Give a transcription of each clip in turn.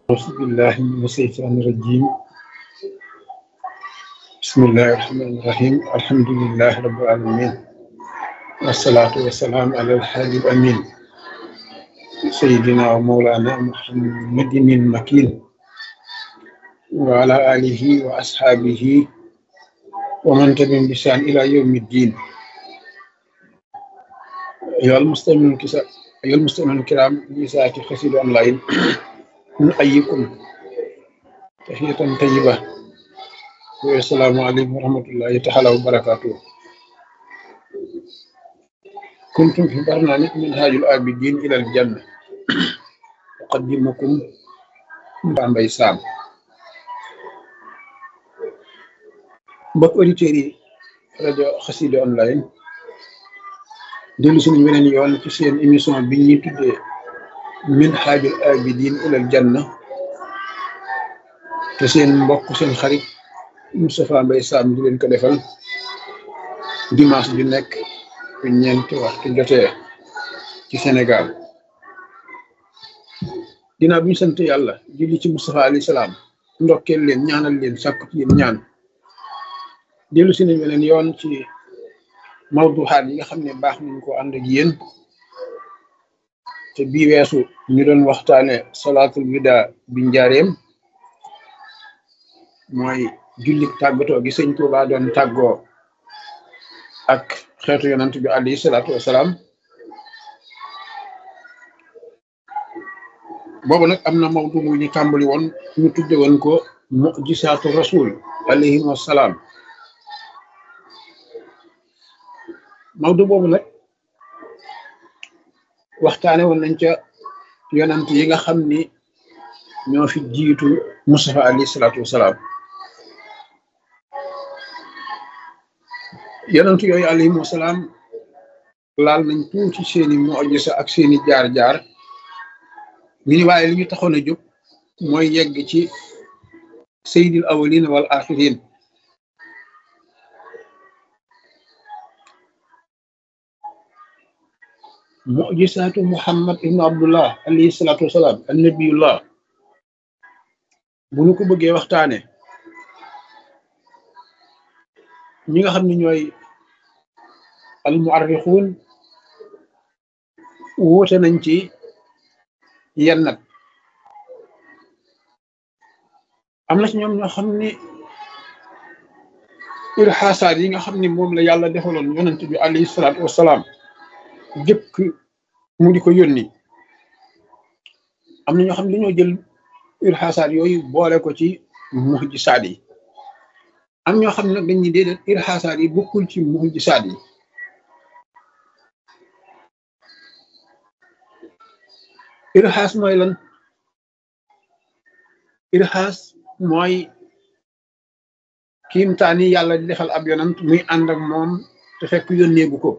أعوذ بالله من الشيطان الرجيم بسم الله الرحمن الرحيم الحمد لله رب العالمين والصلاة والسلام على الحبيب الأمين سيدنا ومولانا محمد المكين وعلى آله وأصحابه ومن تبعهم بإحسان إلى يوم الدين أيها المستمعون الكسا- أيها المستمعون الكرام لساعة خسيد أونلاين نحييكم تحية طيبة والسلام عليكم ورحمة الله تعالى وبركاته كنتم في برنامج منهاج العابدين إلى الجنة أقدمكم Bambey Sam mbokk auditeurs yi rajo Xassida online dellu suñu weneen yoon ci seen émission bi ñuy tuddee Minhajul Abidin ilal Janna te seen mbokk seen xarit Moustapha Mbaye Sam di leen ko defal dimanche ju nekk bu ñeenti waxtu jotee ci Sénégal ginnaaw bi ñu sant yàlla julli ci Moustapha alayhi salaam ndokkeel leen ñaanal leen sàkku ci yéen ñaan dellu si nañ beneen yoon ci mawduxaat yi nga xam ne baax nañ ko ànd ak yéen te bii weesu ñu doon waxtaane salaatul wida bi njaareem mooy jullik tàggatoo gi sëñ Tuubaa doon tàggoo ak xeetu yonant bi alayhi salaatu wasalaam boobu nag am na mawdu mu ñu tàmbali woon ñu tudde woon ko mujisaatu rasul alayhi wasalaam mawdu boobu nag waxtaane woon nañ ca yonant yi nga xam ni ñoo fi jiitu Mustafa alayhi salaatu wasalaam yonant yooyu alayhim wasalaam laal nañ tuuti seeni mujisa ak seeni jaar-jaar ñu ni waaye li ñu taxoon a jóg mooy yegg ci sayyidil awwalin wal axirin mujisaatu muhammad ibnu abdullah alayhi salaatu wasalaam an nabiyullah bu ñu ko bëggee waxtaane ñi nga xam ne ñooy al muarrixuun wuute nañ ci yenn nag am na ci ñoom ñoo xam ni irxaasaat yi nga xam ni moom la yàlla defaloon yonent bi alayhi salaatu wasalaam jëkk mu di ko yónni am na ñoo xam ne dañoo jël irxaasaat yooyu boole ko ci mujisaat yi am ñoo xam ne nag dañuy déedéet irxaasaat yi bokkul ci mujisaat yi irxaas mooy lan irxaas mooy kiimtaani yàlla di defal ab yonant muy ànd ak moom te fekk yónneegu ko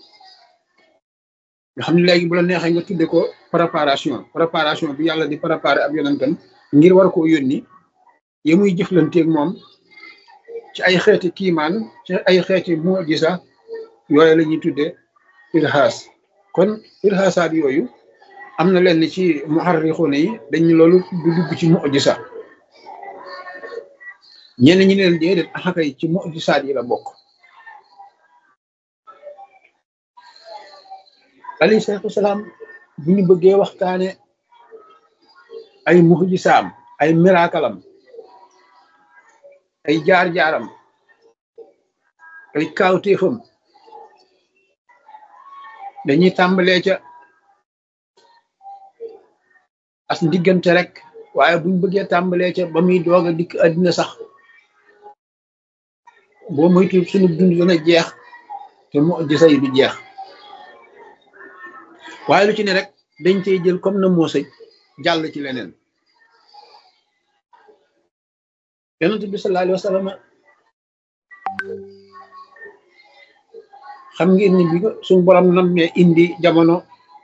nga xam ne léegi bu la neexee nga tudde ko préparation préparation bi yàlla di préparer ab yonantam ngir war koo yónni ya muy jëflanteeg moom ci ay xeeti kiimaan ci ay xeeti mujisa yooyu la ñuy tudde irxaas kon irxaasaat yooyu am na lenn ci muharrixuuna yi dañ loolu du dugg ci mujisa ñenn ñi leen déedéet axakay ci mujisaat yi la bokk alayhi salaatu wasalaam bu ñu bëggee waxtaane ay mujisaam ay miraakalam ay jaar-jaaram ay kaawteefam dañuy tàmbalee ca as ndiggante rek waaye buñ bëggee tàmbalee ca ba muy doog a dikk àddina sax boo moytu sunu dund dana jeex te mujisa yi du jeex waaye lu ci ne rek dañ cey jël comme na moosëj jàll ci leneen yonent bi sallallahu alayhi wa sallam xam ngeen ni bi ko suñu borom nammee indi jamono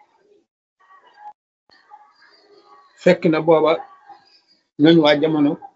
fekk na booba ñooñ waa jamono